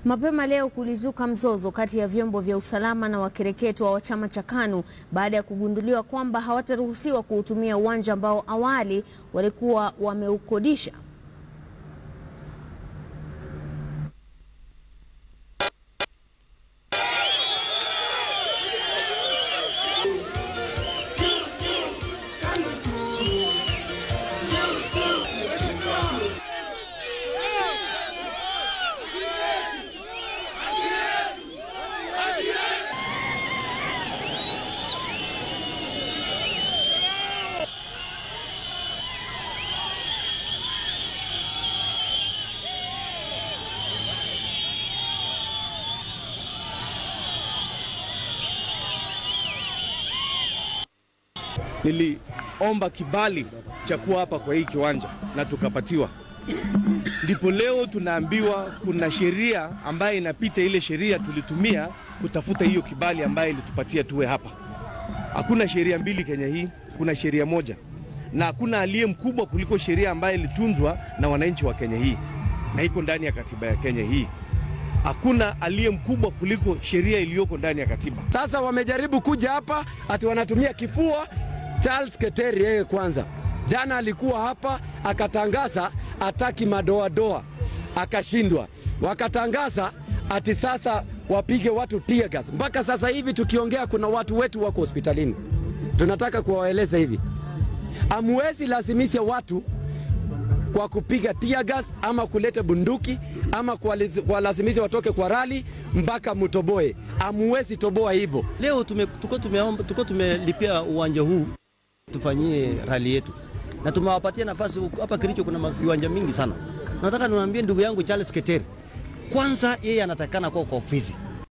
Mapema leo kulizuka mzozo kati ya vyombo vya usalama na wakereketwa wa chama cha KANU baada ya kugunduliwa kwamba hawataruhusiwa kuutumia uwanja ambao awali walikuwa wameukodisha. Niliomba kibali cha kuwa hapa kwa hii kiwanja na tukapatiwa, ndipo leo tunaambiwa kuna sheria ambayo inapita ile sheria tulitumia kutafuta hiyo kibali ambayo ilitupatia tuwe hapa. Hakuna sheria mbili Kenya hii, kuna sheria moja, na hakuna aliye mkubwa kuliko sheria ambayo ilitunzwa na wananchi wa Kenya hii na iko ndani ya katiba ya Kenya hii. Hakuna aliye mkubwa kuliko sheria iliyoko ndani ya katiba. Sasa wamejaribu kuja hapa ati wanatumia kifua. Charles Keteri yeye kwanza, jana alikuwa hapa akatangaza ataki madoadoa, akashindwa. Wakatangaza ati sasa wapige watu tear gas. Mpaka sasa hivi tukiongea, kuna watu wetu wako hospitalini. Tunataka kuwaeleza hivi, amwezi lazimisha watu kwa kupiga tear gas ama kuleta bunduki ama kuwalazimisha watoke kwa rali mpaka mutoboe. Amuwezi toboa hivyo. Leo tume, tuko tumeomba tuko tumelipia uwanja huu tufanyie rali yetu, na tumewapatia nafasi hapa Kericho. Kuna viwanja mingi sana. Nataka niwaambie ndugu yangu Charles Keteri, kwanza yeye anatakana kuwa kwa ofisi